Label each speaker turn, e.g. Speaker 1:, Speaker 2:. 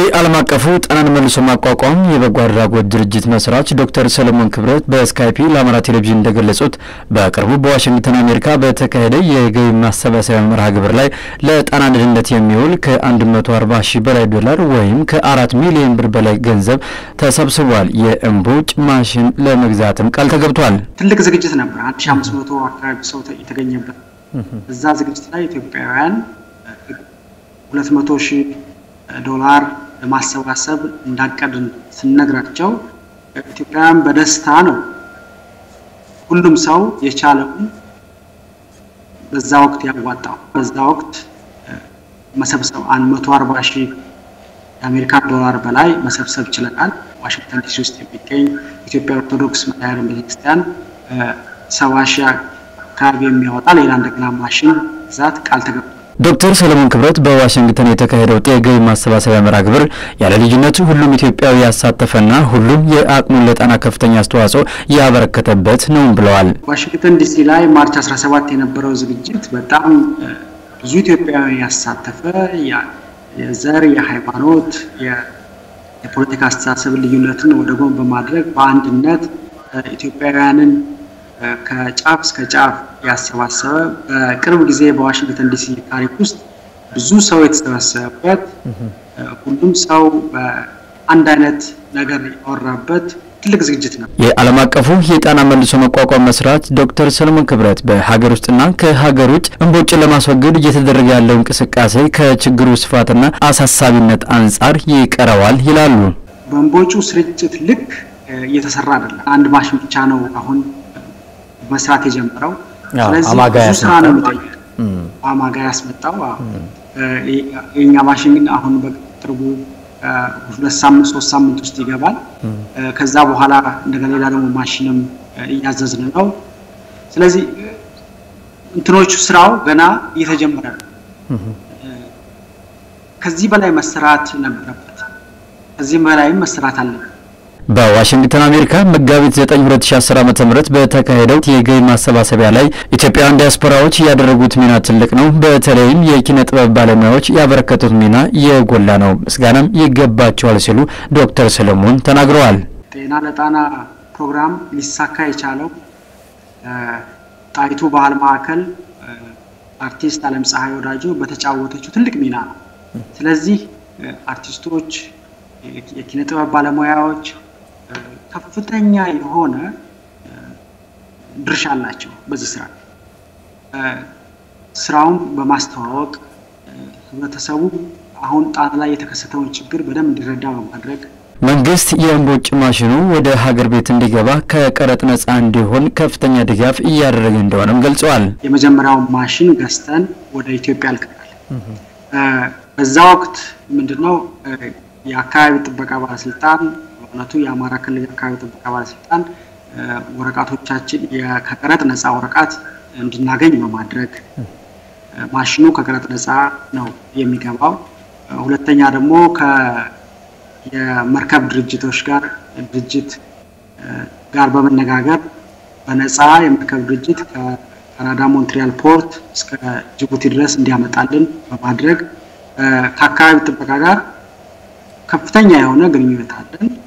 Speaker 1: የዓለም አቀፉ ጤናን መልሶ ማቋቋም የበጎ አድራጎት ድርጅት መስራች ዶክተር ሰለሞን ክብረት በስካይፒ ለአማራ ቴሌቪዥን እንደገለጹት በቅርቡ በዋሽንግተን አሜሪካ በተካሄደ የገቢ ማሰባሰቢያ መርሃ ግብር ላይ ለጤና ድህነት የሚውል ከ140 ሺህ በላይ ዶላር ወይም ከአራት ሚሊዮን ብር በላይ ገንዘብ ተሰብስቧል። የእምቦጭ ማሽን ለመግዛትም ቃል ተገብቷል።
Speaker 2: ትልቅ ዝግጅት ነበር። 1500 አካባቢ ሰው የተገኘበት እዛ ዝግጅት ላይ ኢትዮጵያውያን 200 ሺህ ዶላር ለማሰባሰብ እንዳቀድን ስነግራቸው ኢትዮጵያውያን በደስታ ነው ሁሉም ሰው የቻለውን በዛ ወቅት ያዋጣው። በዛ ወቅት መሰብሰብ አንድ መቶ አርባ ሺህ የአሜሪካን ዶላር በላይ መሰብሰብ ችለናል። ዋሽንግተን ዲሲ ውስጥ የሚገኝ ኢትዮጵያ ኦርቶዶክስ መድኃኔዓለም ቤተክርስቲያን ሰባ ሺህ አካባቢ የሚያወጣ ሌላ እንደገና ማሽን ግዛት ቃል ተገብቷል።
Speaker 1: ዶክተር ሰለሞን ክብረት በዋሽንግተን የተካሄደው የገቢ ማሰባሰቢያ መርሃ ግብር ያለ ልዩነቱ ሁሉም ኢትዮጵያዊ ያሳተፈና ሁሉም የአቅሙን ለጤና ከፍተኛ አስተዋጽኦ ያበረከተበት ነው ብለዋል።
Speaker 2: ዋሽንግተን ዲሲ ላይ ማርች 17 የነበረው ዝግጅት በጣም ብዙ ኢትዮጵያዊ ያሳተፈ የዘር፣ የሃይማኖት፣ የፖለቲካ አስተሳሰብ ልዩነትን ወደ ጎን በማድረግ በአንድነት ኢትዮጵያውያንን ከጫፍ እስከ ጫፍ ያሰባሰበ በቅርብ ጊዜ በዋሽንግተን ዲሲ ታሪክ ውስጥ ብዙ ሰው የተሰበሰበበት ሁሉም ሰው በአንድ አይነት ነገር ያወራበት ትልቅ ዝግጅት ነው።
Speaker 1: የዓለም አቀፉ የጤና መልሶ መቋቋም መስራች ዶክተር ሰለሞን ክብረት በሀገር ውስጥና ከሀገር ውጭ እምቦጭን ለማስወገድ እየተደረገ ያለው እንቅስቃሴ ከችግሩ ስፋትና አሳሳቢነት አንጻር ይቀረዋል ይላሉ።
Speaker 2: በእምቦጩ ስርጭት ልክ እየተሰራ አይደለም። አንድ ማሽን ብቻ ነው አሁን መስራት የጀመረው። ስለዚህ ብዙ ስራ ነው የሚጠይቅ። አማጋ ያስመጣው የኛ ማሽን ግን አሁን በቅርቡ ሁለት ሳምንት ሶስት ሳምንት ውስጥ ይገባል። ከዛ በኋላ እንደገና ሌላ ደግሞ ማሽንም እያዘዝን ነው። ስለዚህ እንትኖቹ ስራው ገና እየተጀመረ ነው። ከዚህ በላይ መሰራት ነበረበት። ከዚህም በላይም መሰራት አለበት።
Speaker 1: በዋሽንግተን አሜሪካ መጋቢት 9 2010 ዓ.ም በተካሄደው የገቢ ማሰባሰቢያ ላይ ኢትዮጵያውያን ዲያስፖራዎች ያደረጉት ሚና ትልቅ ነው። በተለይም የኪነ ጥበብ ባለሙያዎች ያበረከቱት ሚና የጎላ ነው፣ ምስጋናም ይገባቸዋል ሲሉ ዶክተር ሰለሞን ተናግረዋል።
Speaker 2: ጤና ለጣና ፕሮግራም ሊሳካ የቻለው ጣይቱ ባህል ማዕከል አርቲስት አለም ፀሐይ ወዳጆ በተጫወተችው ትልቅ ሚና ነው። ስለዚህ አርቲስቶች፣ የኪነ ጥበብ ባለሙያዎች ከፍተኛ የሆነ ድርሻ አላቸው በዚህ ስራ። ስራውን በማስተዋወቅ ህብረተሰቡ አሁን ጣና ላይ የተከሰተውን ችግር በደንብ እንዲረዳ በማድረግ
Speaker 1: መንግስት የእምቦጭ ማሽኑ ወደ ሀገር ቤት እንዲገባ ከቀረጥ ነጻ እንዲሆን ከፍተኛ ድጋፍ እያደረገ እንደሆነም ገልጸዋል።
Speaker 2: የመጀመሪያውን ማሽን ገዝተን ወደ ኢትዮጵያ ልከናል። በዛ ወቅት ምንድነው የአካባቢ ጥበቃ ባለስልጣን በእውነቱ የአማራ ክልል የአካባቢ ጥበቃ ባለስልጣን ወረቀቶቻችን ከቀረጥ ነፃ ወረቀት እንድናገኝ በማድረግ ማሽኑ ከቀረጥ ነፃ ነው የሚገባው። ሁለተኛ ደግሞ የመርከብ ድርጅቶች ጋር ድርጅት ጋር በመነጋገር በነፃ የመርከብ ድርጅት ከካናዳ ሞንትሪያል ፖርት እስከ ጅቡቲ ድረስ እንዲያመጣልን በማድረግ ከአካባቢ ጥበቃ ጋር ከፍተኛ የሆነ ግንኙነት አለን።